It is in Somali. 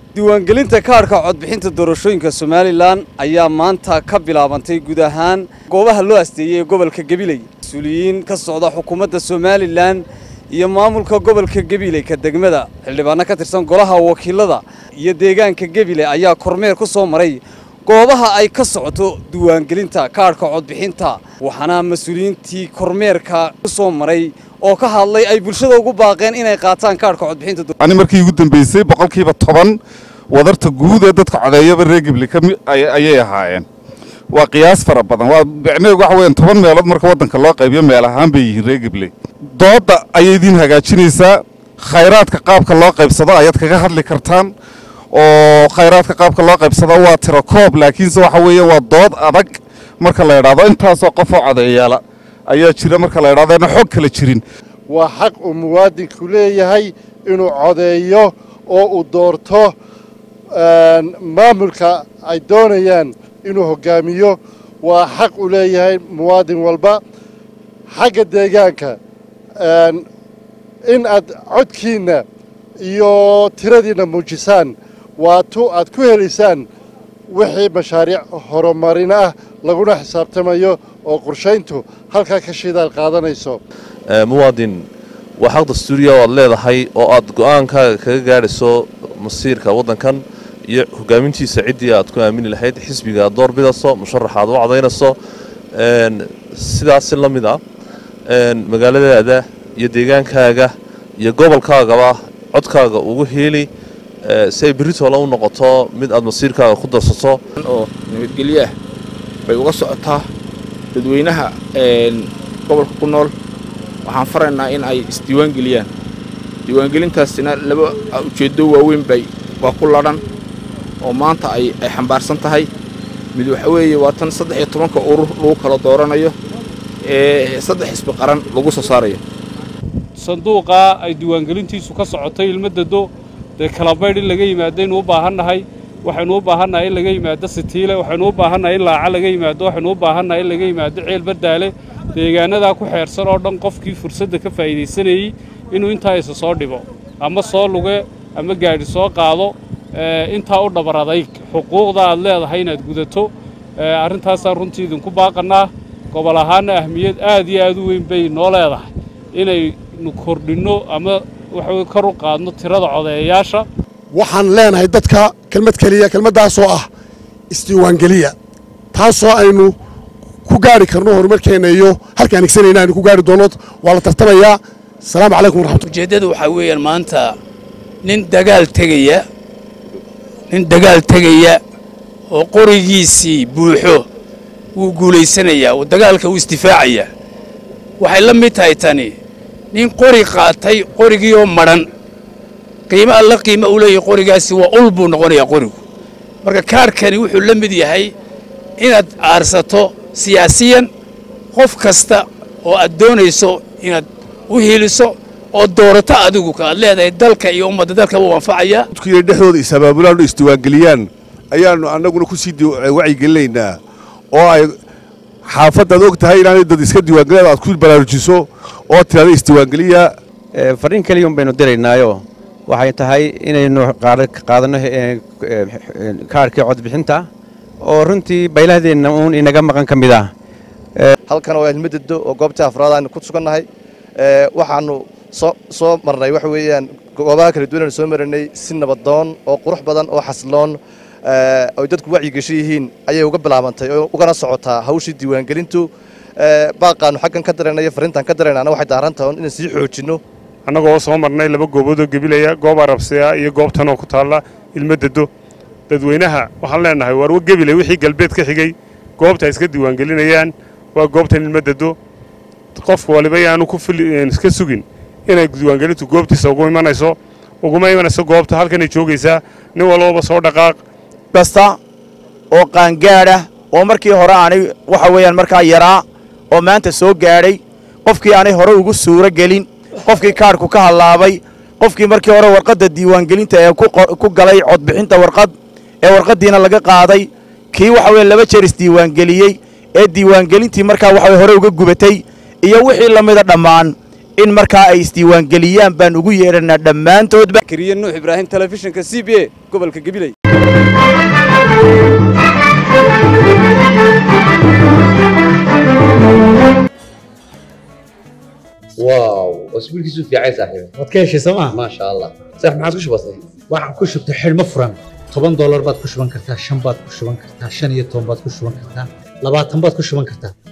diiwaangelinta kaadhka codbixinta doorashooyinka somalilan ayaa maanta ka bilaabantay guud ahaan goobaha loo asteeyey ee gobolka gabiley mas-uuliyiin ka socda xukuumadda somalilan iyo maamulka gobolka gabiley ka degmada xildhibaano ka tirsan golaha wakiilada iyo deegaanka gabiley ayaa kormeer ku soo maray goobaha ay ka socoto diiwaangelinta kaadhka codbixinta waxaana mas-uuliyiintii kormeerka ku soo maray oo ka hadlay ay bulshada ugu baaqeen inay qaataan kaadhka codbixinta ani markii ugu dambeysay boqolkiiba toban wadarta guud ee dadka codeeyaba reer gibli ayay ahaayeen waa qiyaas fara badan waa micnaheedu waxa weeyaan toban meelood marka waddanka loo qaybiyo meel ahaan bay yihiin reer gibli doodda ayay idiin hagaajinaysaa khayraadka qaabka loo qaybsado ayaad kaga hadli kartaan oo khayraadka qaabka loo qaybsado waa tiro koob laakiinse waxa weeye waa dood adag marka la idhaahdo intaasoo qofoo codeeyaala ayaa jira marka la idhahdo ana xog kala jirin waa xaq uu muwaadinku leeyahay inuu codeeyo oo uu doorto maamulka ay doonayaan inuu hoggaamiyo waa xaq uu leeyahay muwaadin walba xagga deegaanka in aad codkiinna iyo tiradiinna muujisaan waa tu aad ku helaysaan wixii mashaariic horumarin ah laguna xisaabtamayo oo qorshayntu halkaa ka shidaal qaadanayso muwaadin waa xaq dastuuriya oo aad leedahay oo aad go'aankaaga kaga gaadhayso masiirka waddankan iyo hogaamintiisa ciddii aad ku aamini lahayd xisbiga aad door bidayso musharaxa aad u cadaynayso sidaasi la mid ah magaaladaada iyo deegaankaaga iyo gobolkaagaba codkaaga ugu heeli si ay berritoola u noqoto mid aad masiirkaaga ku darsato oo nabadgelyo ah bay uga socotaa dadweynaha gobolka ku nool waxaan faraynaa in ay isdiiwaangeliyaan diiwaangelintaasina laba ujeeddo waaweyn bay waa ku ladhan oo maanta ay ay xambaarsan tahay mid waxa weeye waa tan saddex iyo tobanka urur lagu kala dooranayo ee saddex xisbi qaran lagu soo saarayo sanduuqaa ay diiwaangelintiisu ka socotay ilmadado dee kalabaydh in laga yimaadaynu u baahannahay waxaynu u baahannahay in laga yimaado sitiile waxaynu u baahannahay in laaca laga yimaado waxaynu u baahannahay in laga yimaado ceel bardaale deegaanadaa ku xeersan oo dhan qofkii fursadda ka faa'iidaysanayey inuu intaa isa soo dhibo ama soo luge ama gaadhi soo qaado intaa u dhabar adayg xuquuqda aad leedahay inaad gudato arrintaasaan runtii idinku baaqannaa gobol ahaanna ahmiyad aad iyo aad u weyn bay noo leedahay inaynu kordhinno ama waxa kor u qaadno tirada codeeyayaasha waxaan leenahay dadka kelmad keliya kelmaddaasoo ah isdiiwaangeliya taasoo aynu ku gaari karno horumarkeenna iyo halkaan igsanayna aynu ku gaari doonno waa la tartamayaa asalaamu calaykum waraxmatulah ujeeddadu waxaa weeyaan maanta nin dagaal tegaya nin dagaal tegaya oo qorigiisii buuxo wuu guulaysanayaa oo dagaalka wuu isdifaacayaa waxay la mid tahay tani nin qori qaatay qorigii oo madhan qiimo alla qiimo u leeyahay qorigaasi waa ul buu noqonayaa qorigu marka kaarhkani wuxuu la mid yahay inaad aarsato siyaasiyan qof kasta oo aad doonayso inaad u hiiliso oo doorato adigu ka aad leedahay dalka iyo ummadda dalka wuu anfacayaa dadkuiyo dhexdooda is-abaabulaan o isdiiwaangeliyaan ayaannu annaguna ku sii wacyigelinaynaa oo ay xaafaddaad og tahay inaanay dad iska diiwaangeliyad aad ku baraarujiso oo tirada isdiiwaangeliya farriin keliyun baynu diraynaayo waxay tahay inaynu qaadanno kaarhkii codbixinta oo runtii baylahdeenna uun inaga maqan ka mid ah halkan oo ilmadado oo goobtii afraad aanu ku sugannahay waxaannu soo marnay waxa weeyaan goobaha kala duwan aanu soo maranay si nabadoon oo qurux badan oo xasiloon ay dadku wacyigesho yihiin ayay uga bilaabantay oo ugana socotaa hawshii diiwaangelintu baaqaannu xaggan ka daraynayo farrintaan ka daraynaana waxay daaran tahay inaan sii xoojinno annagoo soo marnay laba gooboodoo gebilaya goob arabsiya iyo goobtanoo ku taalla ilmadado dadweynaha waxaan leenahay waar wa gebile wixii galbeed ka xigay goobta ay iska diiwaangelinayaan waa goobtan ilmadado qofka waliba yaanu ku iska sugin inay diiwaangelintu goobtiisa ugu imanayso uguma imanayso goobta halkanay joogaysaa nin walbaba soo dhaqaaq kasta oo qaangaadha oo markii hore aanay waxa weeyaan markaa yaraa oo maanta soo gaadhay qofkii aanay hore ugu suuro gelin qofkii kaadhku ka hallaabay qofkii markii hore warqadda diiwaangelinta ee ku galay codbixinta warqad ee warqaddiina laga qaaday kii waxa weye laba jeer isdiiwaangeliyey ee diiwaangelintii markaa waxa hore uga gubatay iyo wixii la mida dhammaan in markaa ay isdiiwaangeliyaan baan ugu yeedhanaa dhammaantoodba kariye nuux ibraahim telefishinka c b a gobolka gabiley واو اسبوعك في عين صاحبي waad ka heshay sooma ما شاء الله صح ما عادش بسيط waxaan ku shubtay xidhmo furan toban doolar baad ku shuban kartaa shan baad ku shuban kartaa shan iyo toban baad ku shuban kartaa labaatan baad ku shuban kartaa